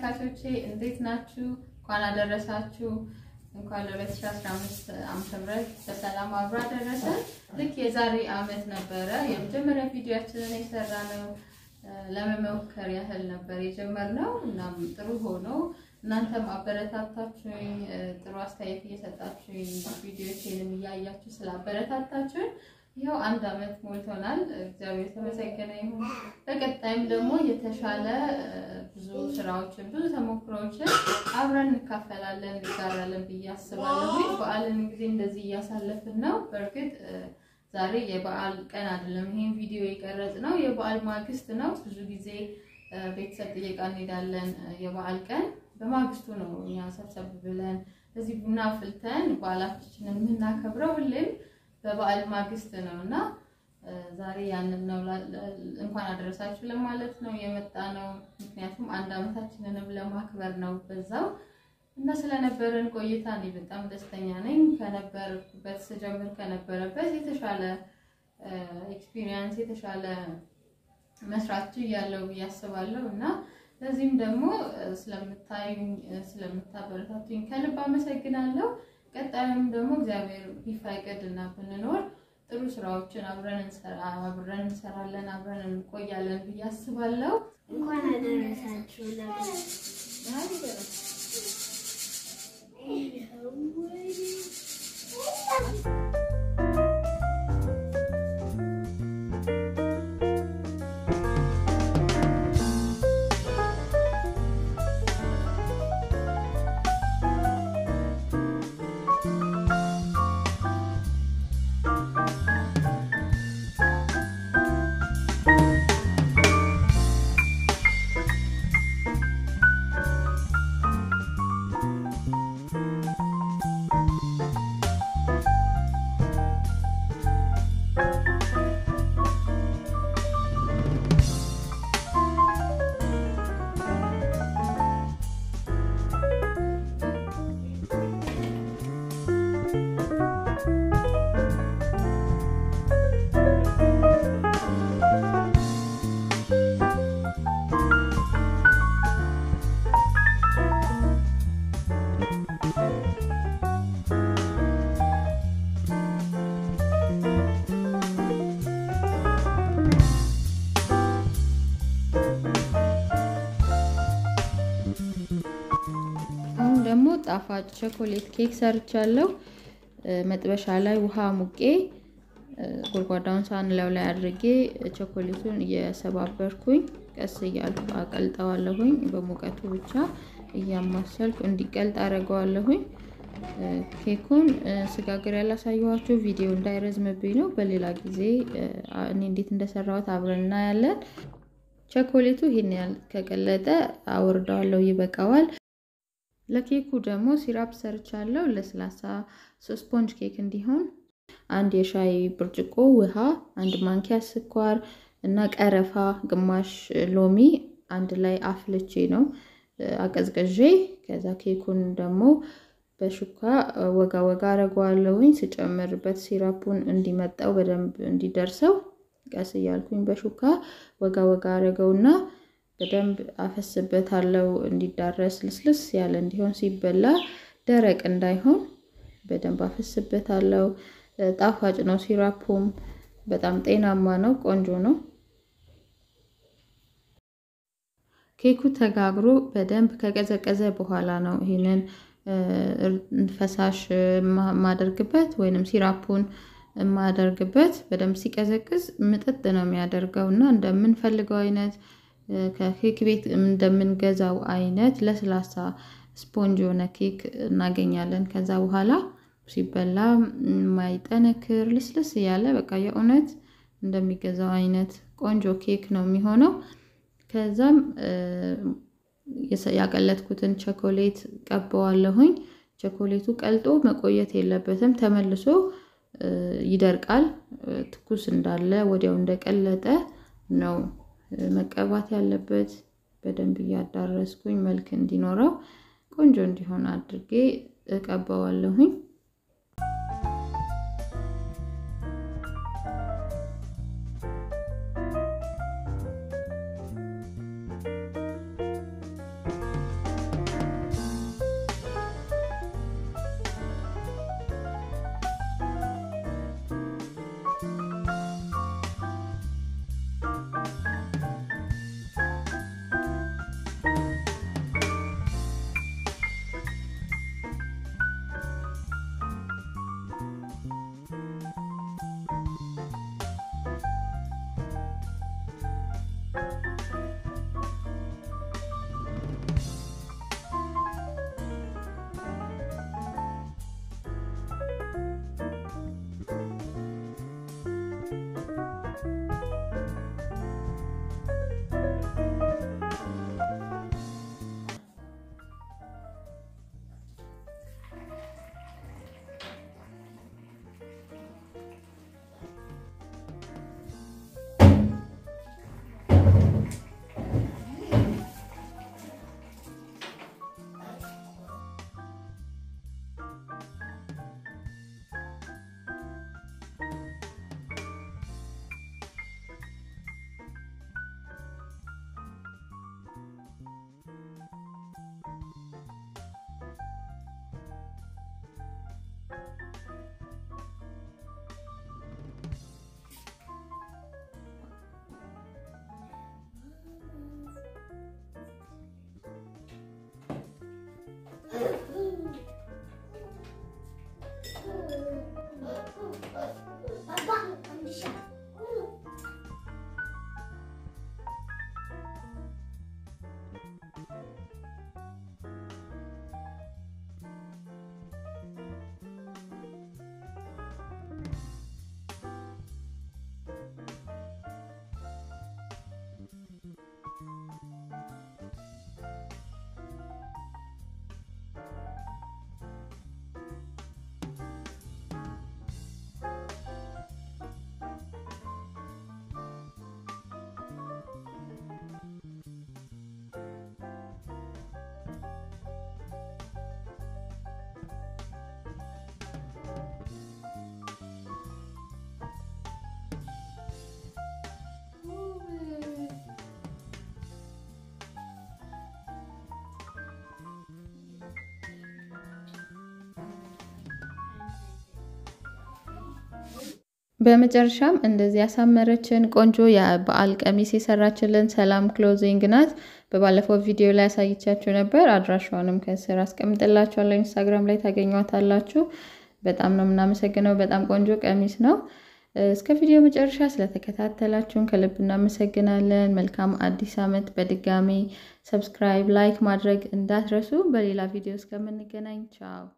ተመልካቾቼ እንዴት ናችሁ? እንኳን አደረሳችሁ። እንኳን ለ2015 ዓመተ ምህረት በሰላም አብሮ አደረሰን። ልክ የዛሬ ዓመት ነበረ የመጀመሪያ ቪዲዮአችንን የሰራ ነው። ለመሞከር ያህል ነበር የጀመርነው። እናም ጥሩ ሆኖ እናንተም አበረታታችሁኝ፣ ጥሩ አስተያየት እየሰጣችሁኝ፣ ቪዲዮችንም እያያችሁ ስላበረታታችሁኝ ይኸው አንድ ዓመት ሞልቶናል። እግዚአብሔር የተመሰገነ ይሁን። በቀጣይም ደግሞ የተሻለ ብዙ ስራዎችን ብዙ ተሞክሮዎችን አብረን እንካፈላለን እንጋራለን ብዬ አስባለሁ። በዓልን ጊዜ እንደዚህ እያሳለፍን ነው። በእርግጥ ዛሬ የበዓል ቀን አይደለም። ይሄን ቪዲዮ የቀረጽ ነው የበዓል ማግስት ነው። ብዙ ጊዜ ቤተሰብ ጥየቃ እንሄዳለን። የበዓል ቀን በማግስቱ ነው እኛ ሰብሰብ ብለን እዚህ ቡና ፍልተን በዓላችንን የምናከብረው ሁሌም በበዓል ማግስት ነው እና ዛሬ ያንን ነው እንኳን አደረሳችሁ ለማለት ነው የመጣ ነው። ምክንያቱም አንድ ዓመታችንንም ለማክበር ነው በዛው እና ስለነበረን ቆይታ እኔ በጣም ደስተኛ ነኝ። ከነበርኩበት ስጀምር ከነበረበት የተሻለ ኤክስፒሪየንስ የተሻለ መስራት ያለው ብዬ አስባለሁ እና ለዚህም ደግሞ ስለምታዩኝ ስለምታበረታቱኝ ከልብ አመሰግናለሁ። ቀጣዩም ደግሞ እግዚአብሔር ቢፈቅድ እና ብንኖር ጥሩ ስራዎችን አብረን አብረን እንሰራለን አብረን እንቆያለን ብዬ አስባለሁ። እንኳን አደረሳችሁ ለበዓል። አሁን ደግሞ ጣፋጭ ቸኮሌት ኬክ ሰርቻለሁ። መጥበሻ ላይ ውሃ ሙቄ ጎድጓዳውን ሳህን ላዩ ላይ አድርጌ ቸኮሌቱን እየሰባበርኩኝ ቀስ እያልኩ አቀልጠዋለሁኝ። በሙቀቱ ብቻ እያማሰልኩ እንዲቀልጥ አደርገዋለሁኝ። ኬኩን ስጋግር ያላሳየኋችሁ ቪዲዮ እንዳይረዝምብኝ ነው። በሌላ ጊዜ እኔ እንዴት እንደሰራሁት አብረን እናያለን። ቸኮሌቱ ይሄን ያህል ከቀለጠ አወርደዋለሁ፣ ይበቃዋል። ለኬኩ ደግሞ ሲራፕ ሰርቻለሁ። ለስላሳ ስፖንጅ ኬክ እንዲሆን አንድ የሻይ ብርጭቆ ውሃ፣ አንድ ማንኪያ ስኳር እና ቀረፋ፣ ግማሽ ሎሚ አንድ ላይ አፍልቼ ነው አቀዝቅዤ። ከዛ ኬኩን ደግሞ በሹካ ወጋ ወጋ አረገዋለሁኝ። ስጨምርበት ሲራፑን እንዲመጣው በደንብ እንዲደርሰው ቀስ እያልኩኝ በሹካ ወጋ ወጋ አረገውና በደንብ አፈስበታለሁ እንዲዳረስ ልስልስ ያለ እንዲሆን ሲበላ ደረቅ እንዳይሆን በደንብ አፈስበታለሁ። ጣፋጭ ነው። ሲራፑም በጣም ጤናማ ነው። ቆንጆ ነው። ኬኩ ተጋግሮ በደንብ ከቀዘቀዘ በኋላ ነው ይህንን ፈሳሽ ማደርግበት ወይንም ሲራፑን የማደርግበት። በደንብ ሲቀዘቅዝ ምጥጥ ነው የሚያደርገው እና እንደምንፈልገው አይነት ከኬክ ቤት እንደምንገዛው አይነት ለስላሳ ስፖንጅ የሆነ ኬክ እናገኛለን። ከዛ በኋላ ሲበላ የማይጠነክር ልስልስ እያለ በቃ የእውነት እንደሚገዛው አይነት ቆንጆ ኬክ ነው የሚሆነው። ከዛም ያቀለጥኩትን ቸኮሌት ቀበዋለሁኝ። ቸኮሌቱ ቀልጦ መቆየት የለበትም። ተመልሶ ይደርቃል። ትኩስ እንዳለ ወዲያው እንደቀለጠ ነው መቀባት ያለበት። በደንብ እያዳረስኩኝ መልክ እንዲኖረው ቆንጆ እንዲሆን አድርጌ እቀባዋለሁኝ። በመጨረሻም እንደዚህ ያሳመረችን ቆንጆ የበዓል ቀሚስ የሰራችልን ሰላም ክሎዚንግ ናት። በባለፈው ቪዲዮ ላይ ያሳይቻችሁ ነበር። አድራሻዋንም ከስር አስቀምጥላችኋለሁ። ኢንስታግራም ላይ ታገኟታላችሁ። በጣም ነው የምናመሰግነው። በጣም ቆንጆ ቀሚስ ነው። እስከ ቪዲዮ መጨረሻ ስለተከታተላችሁን ከልብ እናመሰግናለን። መልካም አዲስ ዓመት። በድጋሚ ሰብስክራይብ፣ ላይክ ማድረግ እንዳትረሱ። በሌላ ቪዲዮ እስከምንገናኝ ቻው።